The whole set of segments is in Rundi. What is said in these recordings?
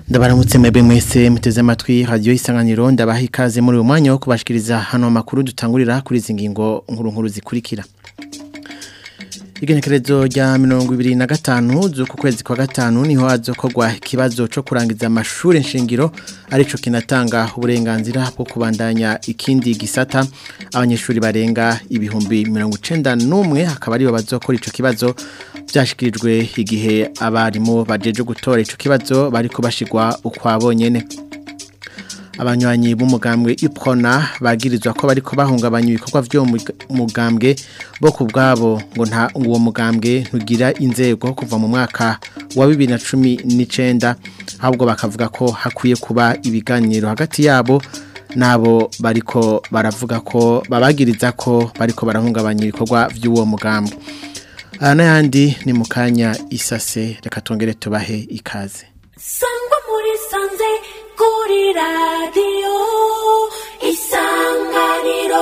ndabaramutse mwebwe mwese muteze amatwi radio isanganiro ndabaha ikaze muri uyu mwanya wo kubashikiriza hano makuru dutangurira kuri izi ngingo nkuru nkuru zikurikira Igenekerezo rya mirongo ibiri na gatanu z'uku kwezi kwa gatanu niho hazokorwa ikibazo co kurangiza amashuri nshingiro arico kinatanga uburenganzira bwo kubandanya ikindi gisata abanyeshuri barenga ibihumbi mirongo icenda n'umwe akaba aribo bazokora ico kibazo byashikirijwe igihe abarimu bajeje gutora ico kibazo bariko bashigwa ukwabo nyene abanywanyi b'umugambwe iprona bagirizwa ko bariko bahungabanya ibikorwa vyo mugambwe bo kubwabo ngo nta uwo mugambwe ntugira inzego kuva mu mwaka wa 2019 ahubwo bakavuga ko hakwiye kuba ibiganiro hagati yabo nabo bariko baravuga ko babagiriza ko bariko barahungabanya ibikorwa vy'uwo mugambwe aha n'ayandi ni mu kanya isase reka tongere tubahe ikaze sangwa muri sanze kuri radiyo isanganiro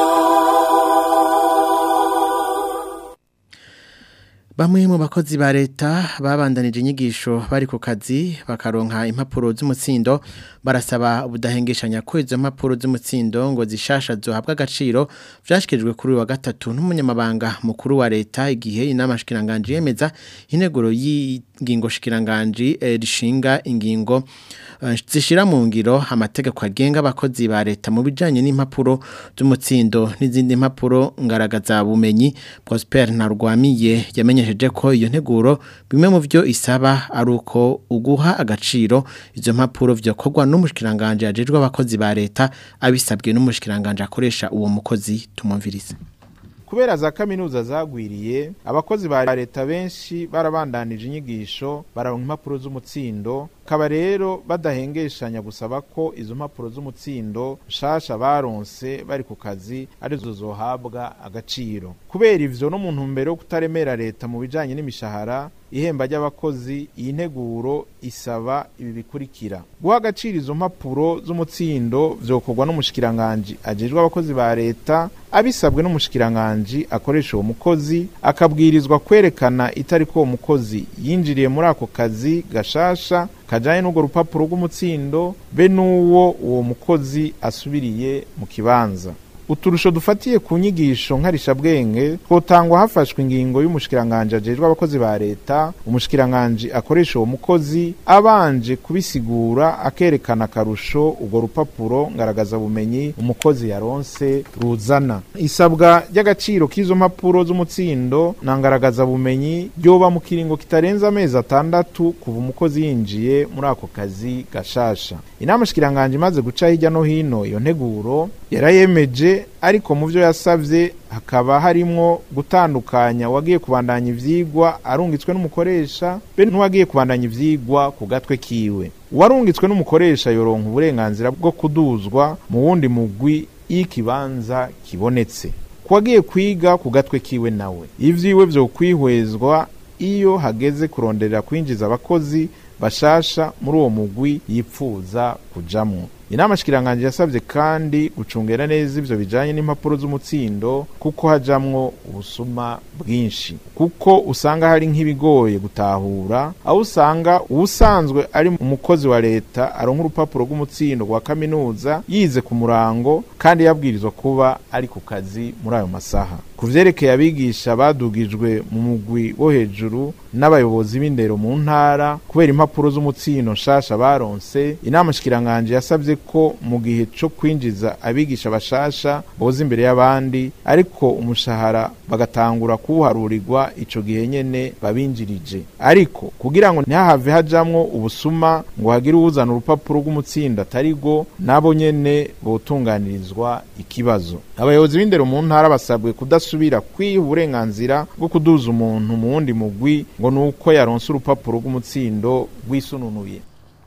Bamwe mu bakozi ba leta babandanije inyigisho bari ku kazi bakaronka impapuro z'umutsindo barasaba ubudahengeshanya ko izo mpapuro z'umutsindo ngo zishasha zohabwa agaciro vyashikirijwe kuri wa gatatu n'umunyamabanga mukuru wa leta igihe inama shikiranganje yemeza integuro y'ingingo shikiranganje eh, rishinga ingingo uh, zishira mu ngiro amategeko agenga abakozi ba leta mu bijanye n'impapuro z'umutsindo n'izindi mpapuro ngaragaza bumenyi Prosper Ntarwamiye yamenye yamenyesheje ko iyo nteguro bimwe mu byo isaba ari uko uguha agaciro izo mpapuro vyokorwa n'umushikiranganje yajejwe abakozi ba leta abisabwe n'umushikiranganje akoresha uwo mukozi tumumvirize kubera za kaminuza zagwiriye abakozi ba leta benshi barabandanije inyigisho bararonka impapuro z'umutsindo kaba rero badahengeshanya gusaba ko izo mpapuro z'umutsindo nshasha baronse bari ku kazi arizo zohabwa agaciro kubera ivyo no mu ntumbero yo kutaremera leta mu bijanye n'imishahara ihemba ry'abakozi iyi nteguro isaba ibi bikurikira guha agaciro izo mpapuro z'umutsindo vyokorwa n'umushikiranganji ajejwe abakozi ba leta abisabwe n'umushikiranganji akoresha uwo mukozi akabwirizwa kwerekana itariko uwo mukozi yinjiriye muri ako kazi gashasha kajanye n'urwo rupapuro rw'umutsindo be n'uwo uwo mukozi asubiriye mu kibanza uturusho dufatiye ku nyigisho nkarishabwenge twotangwa hafashwe ingingo y'umushikiranganje ajejwe abakozi ba leta umushikiranganje akoresha uwo mukozi abanje kubisigura akerekana akarusho urwo rupapuro ngaragaza bumenyi umukozi yaronse ruzana isabwa ry'agaciro k'izo mpapuro z'umutsindo na ngaragaza bumenyi ryoba mu kiringo kitarenze amezi atandatu kuva umukozi yinjiye muri ako kazi gashasha inama shikiranganje imaze guca hirya no hino iyo nteguro yarayemeje ariko mu byo yasabye hakaba harimwo gutandukanya uwagiye kubandanya ivyigwa arungitswe n'umukoresha be n'uwagiye kubandanya ivyigwa ku gatwe kiwe uwarungitswe n'umukoresha yoronka uburenganzira bwo kuduzwa mu wundi mugwi y'ikibanza kibonetse kuwagiye kwiga ku gatwe kiwe nawe ivyiwe vyo kwihwezwa iyo hageze kuronderera kwinjiza abakozi bashasha muri uwo mugwi yipfuza kujamwo inama shikiranganje yasabye kandi gucungera neza ivyo bijanye n'impapuro z'umutsindo kuko hajamwo ubusuma bwinshi kuko usanga hari nk'ibigoye gutahura aho usanga uwusanzwe ari umukozi wa leta aronka urupapuro rw'umutsindo rwa kaminuza yize ku murango kandi yabwirizwa kuba ari ku kazi muri ayo masaha ku vyerekeye abigisha badugijwe mu mugwi wo hejuru n'abayobozi b'indero mu ntara kubera impapuro z'umutsindo nshasha baronse inama shikiranganje yasabye ko mu gihe co kwinjiza abigisha bashasha boza imbere y'abandi ariko umushahara bagatangura kuwuharurirwa ico gihe nyene babinjirije ariko kugira ngo ntihahave hajamwo ubusuma ngo hagire uwuzana urupapuro rw'umutsindo atarigo nabo nyene botunganirizwa ikibazo abayobozi b'indero mu ntara basabwe kudasubira kwiha uburenganzira bwo kuduza umuntu mu wundi mugwi ngo nuko yaronse urupapuro rw'umutsindo rwisununuye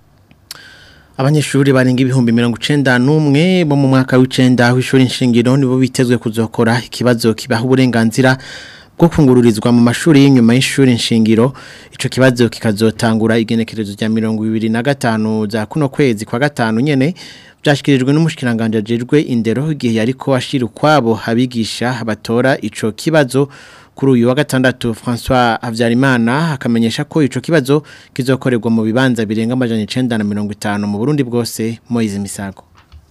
Abanyeshuri barenga ibihumbi mirongo icenda n'umwe bo mu mwaka w'icenda w'ishuri nshingiro nibo bitezwe kuzokora ikibazo kibaha uburenganzira bwo kungururizwa mu mashuri y'inyuma y'ishuri nshingiro ico kibazo kikazotangura igenekerezo rya mirongo ibiri na gatanu za kuno kwezi kwa gatanu nyene byashyikirijwe n'umushikiranganje ajejwe indero igihe yariko ashira ukwabo abigisha batora ico kibazo kuri uyu wa gatandatu François Havyarimana akamenyesha ko ico kibazo kizokorerwa mu bibanza birenga amajana 950 mu Burundi bwose Moise Misago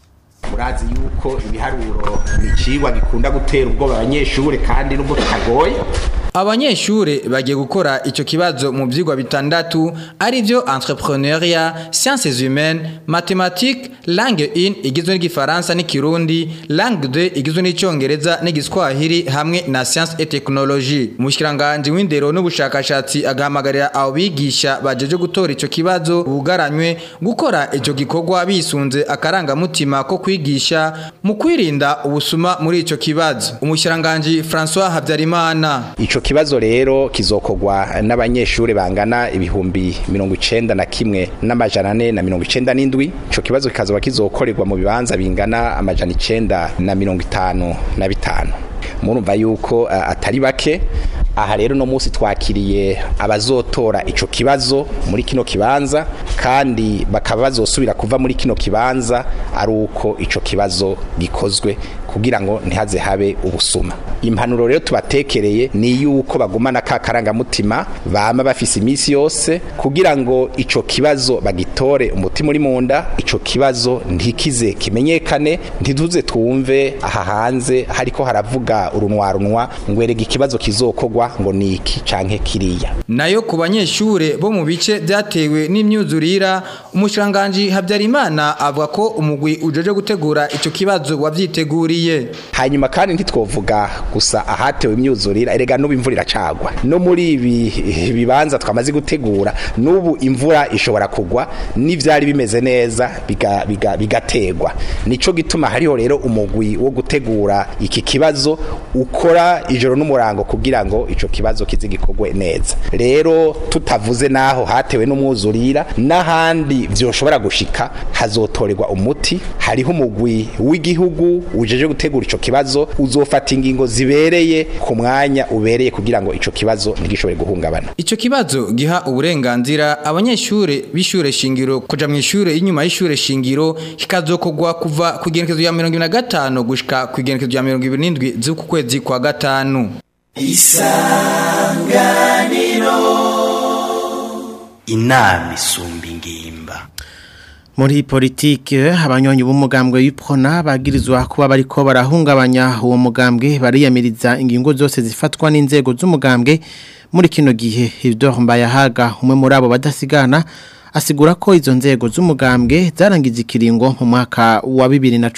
murazi yuko ibiharuro ni icigwa gikunda gutera ubwoba abanyeshure kandi nubwo kitagoye Abanyeshure bagiye gukora ico kibazo mu vyigwa bitandatu ari byo entrepreneuria, sciences humaines, mathématiques, langue 1 igizwe n'igifaransa n'ikirundi, langue 2 igizwe n'icongereza n'igiswahili hamwe na science et technologie. Umushikiranganje w'indero n'ubushakashatsi agahamagarira abo bigisha bajeje gutora ico kibazo bugaranywe gukora ico gikorwa bisunze akarangamutima ko kwigisha mu kwirinda ubusuma muri ico kibazo. Umushikiranganje François Habyarimana ico kibazo rero kizokogwa n'abanyeshure bangana ibihumbi mirongo icenda na kimwe n'amajana ane na mirongo icenda n'indwi ico kibazo kikazoba kizokorerwa mu bibanza bingana amajana icenda na mirongo itanu na bitanu murumva yuko uh, atari bake aha rero no munsi twakiriye abazotora ico kibazo muri kino kibanza kandi bakaba bazosubira kuva muri kino kibanza ari uko ico kibazo gikozwe kugira ngo ntihaze habe ubusuma impanuro rero tubatekereye ni yuko bagumana ka karangamutima bama bafise iminsi yose kugira ngo ico kibazo bagitore umutima uri munda ico kibazo ntikize kimenyekane ntituze twumve aha hanze hariko haravuga urunwarunwa ngo erega ikibazo kizokogwa ngo ni iki canke kiriya nayo ku banyeshure bo mu bice byatewe n'imyuzurira umushiranganji Habyarimana avuga ko umugwi ujeje gutegura ico kibazo wavyiteguriye hanyuma kandi ntitwovuga gusa ahatewe imyuzurira erega n'ubu imvura iracagwa no muri ibi bibanza twamaze gutegura n'ubu imvura ishobora kugwa n'ivyari bimeze neza bigategwa biga, biga nico gituma hariho rero umugwi wo gutegura iki kibazo ukora ijoro n'umurango kugira ngo ico kibazo kizigikogwe neza rero tutavuze naho hatewe n'umwuzurira n'ahandi vyoshobora gushika hazotorerwa umuti hariho umugwi w'igihugu ujeje gutegura ico kibazo uzofata ingingo zibereye ku mwanya ubereye kugira ngo ico kibazo ntigishobore guhungabana ico kibazo giha uburenganzira abanyeshure b'ishure shingiro kuja mu ishure y'inyuma y'ishure shingiro kikazokogwa kuva ku igenekezo ya 25 gushika ku igenekezo ya 27 z'uku kwezi kwa gatanu isanganiro inama isumba ingimba muri politike abanyonyi b'umugambwe w'ipfona bagirizwa kuba bariko barahungabanya uwo mugambwe bariyamiriza ingingo zose zifatwa n'inzego z'umugambwe muri kino gihe Hildor Mbayahaga umwe muri abo badasigana asigura ko izo nzego z'umugambwe zarangije ikiringo mu mwaka wa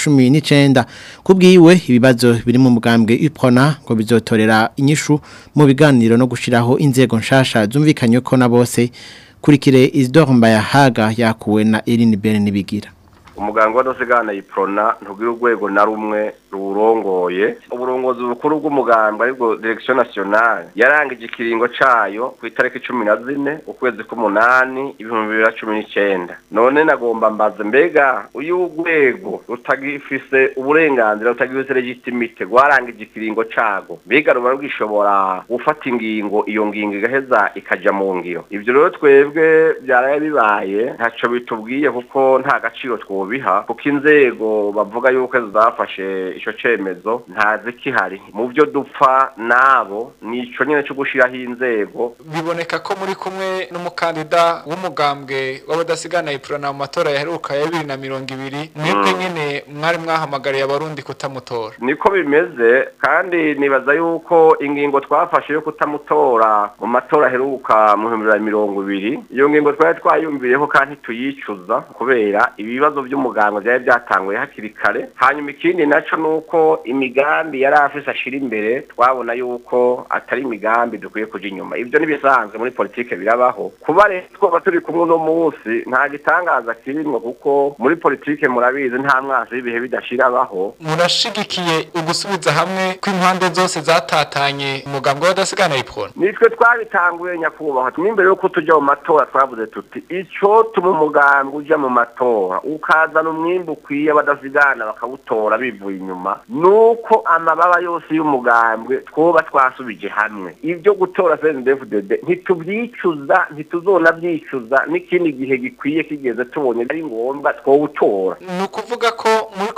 2019 kubwiwe ibibazo biri mu mugambwe ipona ngo bizotorera inyishu mu biganiro no gushiraho inzego nshasha zumvikanye ko na bose kurikire Isidore Mbayahaga yakuwe na Eline Bernibigira umuganga w'adasigana yiprona ntugira urwego na rumwe ruwurongoye uburongozi bukuru bw'umuganga aribwo direction nationale yarangije ikiringo cayo ku itariki cumi na zine ukwezi k'umunani ibihumbi bibiri na cumi n'icenda none nagomba mbaze mbega uyu urwego rutagifise uburenganzira rutagifise legitimite rwarangije ikiringo cago mbega ruba rwishobora gufata ingingo iyo ngingo igaheza ikaja mu ngiro ivyo rero twebwe vyaraye bibaye ntaco bitubwiye kuko nta gaciro twobiha kuko inzego bavuga yuko zafashe ico cemezo ntazi kihari mu byo dupfa nabo nico nyene cyo gushiraho inzego biboneka ko muri kumwe n'umukandida w'umugambwe w'abadasigana iprona mu matora yaheruka ya bibiri na mirongo ibiri mwebwe nyene mwari mwahamagariye abarundi kutamutora niko bimeze kandi nibaza yuko ingingo twafashe yo kutamutora mu matora aheruka mu bihumbi bibiri na mirongo ibiri iyo ngingo twari twayumviyeho kandi tuyicuza kubera ibibazo by'umuganga byari byatanguye hakiri kare hanyuma ikindi naco nuko imigambi yari afise ashira imbere twabona yuko atari imigambi dukwiye kuja inyuma ivyo nibisanzwe muri politike birabaho kuba rero twoba turi kumwe uno munsi nta gitangaza kirimwo kuko muri politike murabizi nta mwasi w'ibihe bidashirabaho murashigikiye ugusubiza hamwe kw'impande zose zatatanye umugambwe w'abadasigana iprona nitwe twabitanguye nyakubahwa n'imbere yuko tuja mu matora twavuze tuti ico tuma umugambi uja mu matora ukazana umwimbu ukwiye abadasigana bakawutora bivuye inyuma nuko amababa yose y'umugambwe twoba twasubije hamwe ibyo gutora CNDD-FDD ntitubyicuza ntituzona byicuza n'ikindi gihe gikwiye kigeze tubonye ari ngombwa twowutora ni ukuvuga ko muri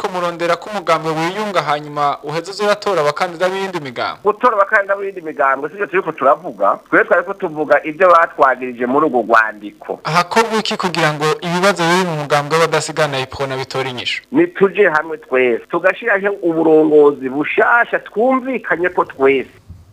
muriko murondera ko umugambwe wiyunga hanyuma uheze uzuratora abakandida b'iyindi migambo gutora abakandida b'iyindi migambo sivyo turiko turavuga twe twariko tuvuga ibyo batwagirije muri urwo rwandiko hakorwa iki kugira ngo ibibazo biri mu mugambwe w'abadasigana iprona bitore inyishu nituje hamwe twese tugashiraho uburongozi bushasha twumvikanye ko twese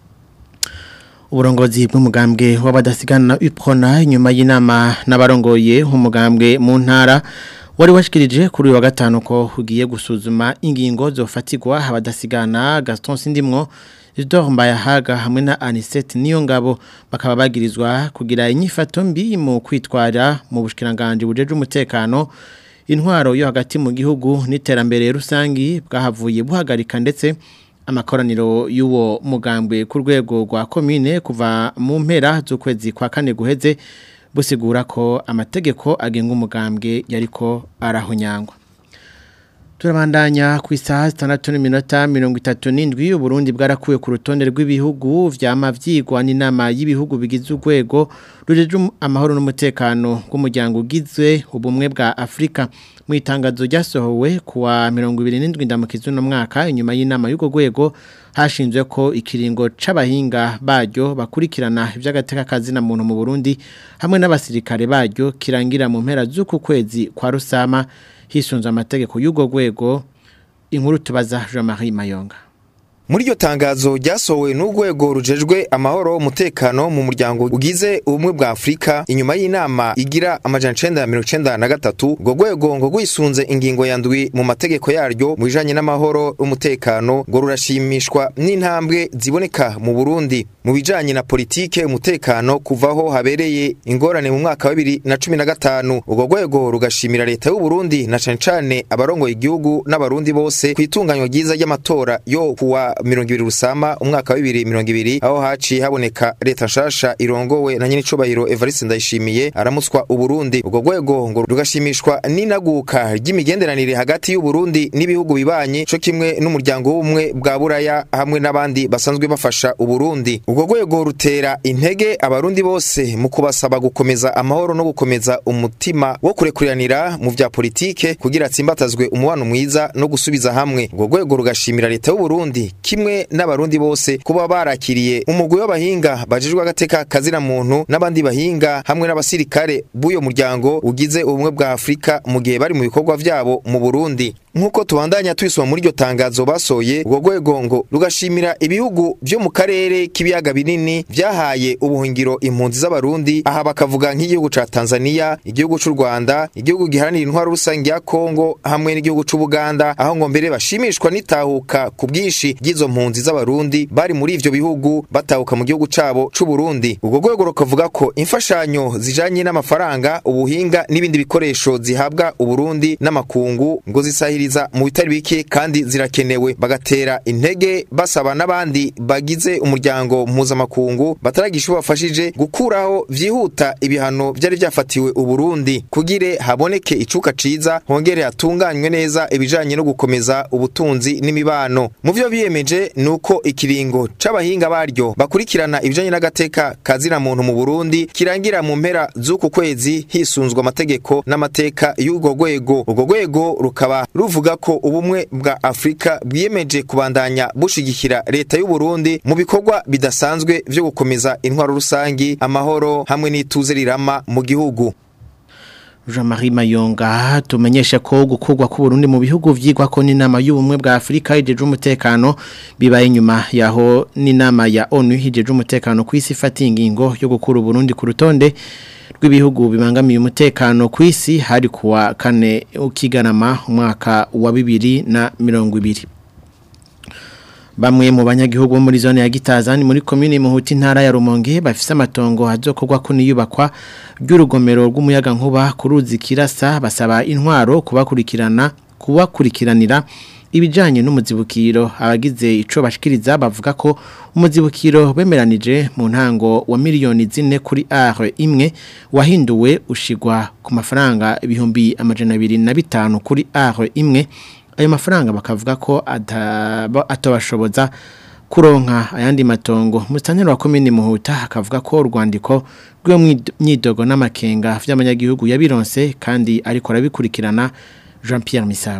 uburongozi bw'umugambwe w'abadasigana iprona inyuma y'inama n'abarongoye umugambwe mu ntara wari washikirije kuri uyu wa gatanu ko ugiye gusuzuma ingingo zofatirwa abadasigana Gaston Sindimwo Isidore Mbayahaga hamwe na Anisette Niyongabo bakaba bagirizwa kugira inyifato mbi mu kwitwara mu bushikiranganje bujeje umutekano intwaro yo hagati mu gihugu n'iterambere rusangi bwahavuye buhagarika ndetse amakoraniro y'uwo mugambwe ku rwego rwa komine kuva mu mpera z'ukwezi kwa kane guheze busigura ko amategeko agenga umugambwe yariko arahonyangwa turabandanya ku isaha zitandatu n'iminota mirongo itatu n'indwi uburundi bwarakuwe ku rutonde rw'ibihugu vyama vyigwa n'inama y'ibihugu bigize urwego rujeje amahoro n'umutekano bw'umuryango ugizwe ubumwe bwa afurika mu itangazo ryasohowe kuwa mirongo ibiri n'indwi ndamukizi uno mwaka inyuma y'inama y'urwo rwego hashinzwe ko ikiringo c'abahinga baryo bakurikirana ivy'agateka kazina muntu mu Burundi hamwe n'abasirikare baryo kirangira mu mpera z'uku kwezi kwa Rusama hisunze amategeko y'urwo rwego inkuru tubaza Jean-Marie Mayonga muri iryo tangazo ryasohowe n'urwego rujejwe amahoro umutekano mu muryango ugize ubumwe bwa Afurika inyuma y'inama igira amajana icenda na mirongo icenda na gatatu urwo rwego ngo rwisunze ingingo ya ndwi mu mategeko yaryo mu bijanye n'amahoro n'umutekano ngo rurashimishwa n'intambwe ziboneka mu Burundi mu bijanye na politike umutekano kuvaho habereye ingorane mu mwaka wa bibiri na cumi na gatanu urwo rwego rugashimira leta y'u Burundi na cane cane abarongoye igihugu n'abarundi bose ku itunganywa ryiza ry'amatora yo kuwa mirongo ibiri rusama umwaka wa bibiri mirongo ibiri aho haciye haboneka leta nshasha irongowe na nyenicubahiro Evariste Ndayishimiye aramutswa Uburundi urwo rwego ngo rugashimishwa n'inaguka ry'imigenderanire hagati y'u Burundi n'ibihugu bibanye co kimwe n'umuryango w'ubumwe bwa Buraya hamwe n'abandi basanzwe bafasha Uburundi urwo rwego rutera intege abarundi bose mu kubasaba gukomeza amahoro no gukomeza umutima wo kurekuriranira mu vya politike kugira atsimbatazwe umubano mwiza no gusubiza hamwe urwo rwego rugashimira leta y'u Burundi kimwe n'abarundi bose kuba barakiriye umugwi w'abahinga bajejwe agateka kazina muntu n'abandi bahinga hamwe n'abasirikare b'uyo muryango ugize ubumwe bwa Afrika mu gihe bari mu bikorwa vyabo mu Burundi nkuko tubandanya twisoma muri iryo tangazo basoye urwo rwego ngo rugashimira ibihugu vyo mu karere k'ibiyaga binini vyahaye ubuhungiro impunzi z'abarundi aha bakavuga nk'igihugu ca Tanzania igihugu c'u Rwanda igihugu giharanira intwaro rusange ya Kongo hamwe n'igihugu c'u Buganda aho ngo mbere bashimishwa n'itahuka ku bwishi ry'izo mpunzi z'abarundi bari muri ivyo bihugu batahuka mu gihugu cabo c'u Burundi urwo rwego rukavuga ko imfashanyo zijanye n'amafaranga ubuhinga n'ibindi bikoresho zihabwa uburundi n'amakungu ngo zisahiriza mu bitari bike kandi zirakenewe bagatera intege basaba n'abandi bagize umuryango mpuzamakungu bataragisha bafashije gukuraho vyihuta ibihano vyari vyafatiwe uburundi kugire haboneke icuka ciza hongere hatunganywe neza ibijanye no gukomeza ubutunzi n'imibano mu vyo biyemeje nuko ikiringo c'abahinga baryo bakurikirana ibijanye n'agateka kazina muntu mu Burundi kirangira mu mpera z'uku kwezi hisunzwe amategeko n'amateka y'urwo rwego urwo rwego rukaba ruvuga ko ubumwe bwa Afrika bwiyemeje kubandanya bushigikira leta y'u Burundi mu bikorwa bidasanzwe vyo gukomeza intwaro rusangi amahoro hamwe n'ituze rirama mu gihugu Jean-Marie Mayonga tumenyesha ko gukurwa ku Burundi mu bihugu vyigwa ko n'inama y'ubumwe bwa Afrika ijeje umutekano bibaye nyuma yaho n'inama ya ONU ijeje umutekano ku isi ifata ingingo yo gukura Burundi ku rutonde rw'ibihugu bibangamiye umutekano ku isi hari kuwa kane ukiganama umwaka wa bibiri na mirongo ibiri Bamwe mu banyagihugu bo muri zone ya Gitazani muri commune Muhuti ntara ya Rumonge bafise amatongo hazokorwa ko niyubakwa ry'urugomero rw'umuyaga nkuba kuruzi kirasa basaba intwaro kubakurikirana kubakurikiranira ibijanye n'umuzibukiro abagize ico bashikiriza bavuga ko umuzibukiro bemeranije mu ntango wa miliyoni zine kuri are imwe wahinduwe ushigwa ku mafaranga ibihumbi amajana abiri na bitanu kuri are imwe ayo mafaranga bakavuga ko atabashoboza kuronka ayandi matongo musitanteri wa komini muhuta akavuga ko urwandiko rw'iyo myidogo n'amakenga by'abanyagihugu yabironse kandi ariko arabikurikirana jean Pierre Misago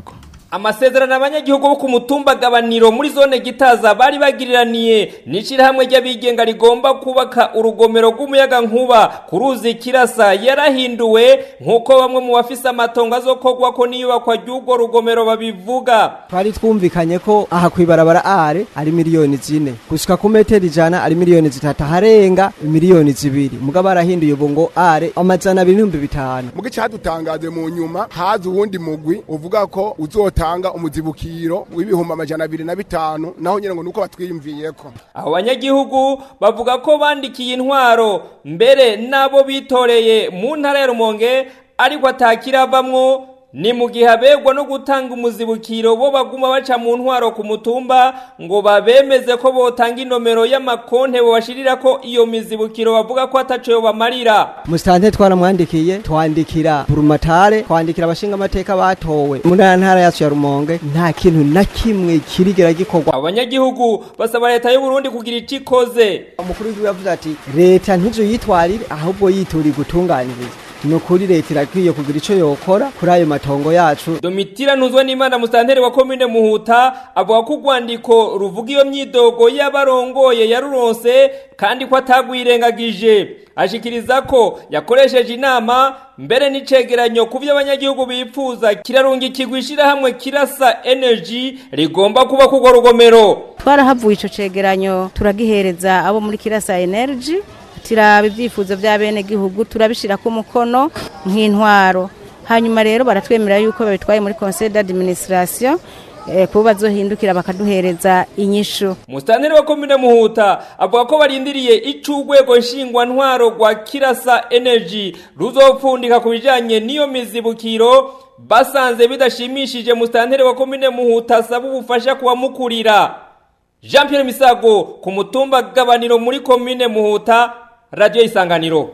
amasezerano abanyagihugu bo ku mutumba gabaniro muri zone gitaza bari bagiriraniye n'ishirahamwe ry'abigenga rigomba kubaka urugomero rw'umuyaga nkuba ku ruzi kirasa yarahinduwe nk'uko bamwe mu bafise amatongo azokorwa ko n'iyubakwa ry'urwo rugomero babivuga twari twumvikanye ko aha kwibarabara are ari miliyoni zine gushika ku metero ijana ari miliyoni zitatu harenga miliyoni zibiri mugabo barahinduye ubu ngo are amajana abiri n'ibihumbi bitanu mugice cadutangaje mu nyuma haza uwundi mugwi uvuga ko uzotanga umuzibukiro w'ibihumbi amajana abiri na bitanu naho nyine ngo nuko batwiyumviyeko abo banyagihugu bavuga ko bandikiye intwaro mbere n'abo bitoreye mu ntara ya rumonge ariko atakiravamwo ni mu gihe abegwa no gutanga umuzibukiro bo baguma baca mu ntwaro ku mutumba ngo babemeze ko botanga inomero y'amakonte bobashirira ko iyo mizibukiro bavuga ko ataco bamarira musitante twaramwandikiye twandikira burumatare twandikira abashinga amateka batowe mu ntara ntara yacu ya rumonge nta kintu na kimwe kirigera gikorwa abanyagihugu basaba leta y'u Burundi kugira ico ikoze umukuru w'igihugu yavuze ati leta ntizuyitwarire ahubwo yitura gutunganiriza ni ukuri leta irakwiye kugira icyo yokora kuri ayo matongo yacu domitira ntuzwe n'imana musitanteri wa komine muhuta avuga ko urwandiko ruvuga iyo myidogo y'abarongoye yaruronse kandi ko atagwirengagije ashikiriza ko yakoresheje inama mbere n'icegeranyo ku byo abanyagihugu bifuza kirarungikirwa ishyirahamwe kirasa energy rigomba kuba kugwa rugomero twarahavuye icyo cegeranyo turagihereza abo muri kirasa energy turaba ibyifuzo bya bene gihugu turabishyira ku mukono nk'intwaro hanyuma rero baratwemera yuko babitwaye muri conseil d'administration kuba bazohindukira bakaduhereza inyishu musitanteri wa komine muhuta avuga ko barindiriye ico urwego nshingwantwaro rwa kirasa energy ruzopfundika ku bijanye n'iyo mizibukiro basanze bidashimishije musitanteri wa komine muhuta asaba ubufasha kubamukurira jean pierre misago ku mutumba gabaniro muri komine muhuta radiyo isanganiro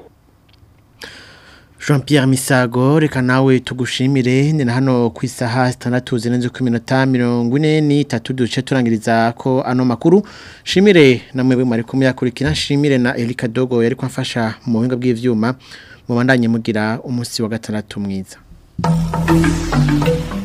Jean Pierre Misago reka nawe tugushimire ni na hano ku isaha 6 zirenze ku minota 43 duce turangiriza ko ano makuru shimire namwe bwe mwari kumyakurikira shimire na Elika Dogo yari kwafasha mu buhinga bw'ivyuma mu bandanye mugira umunsi wa gatandatu mwiza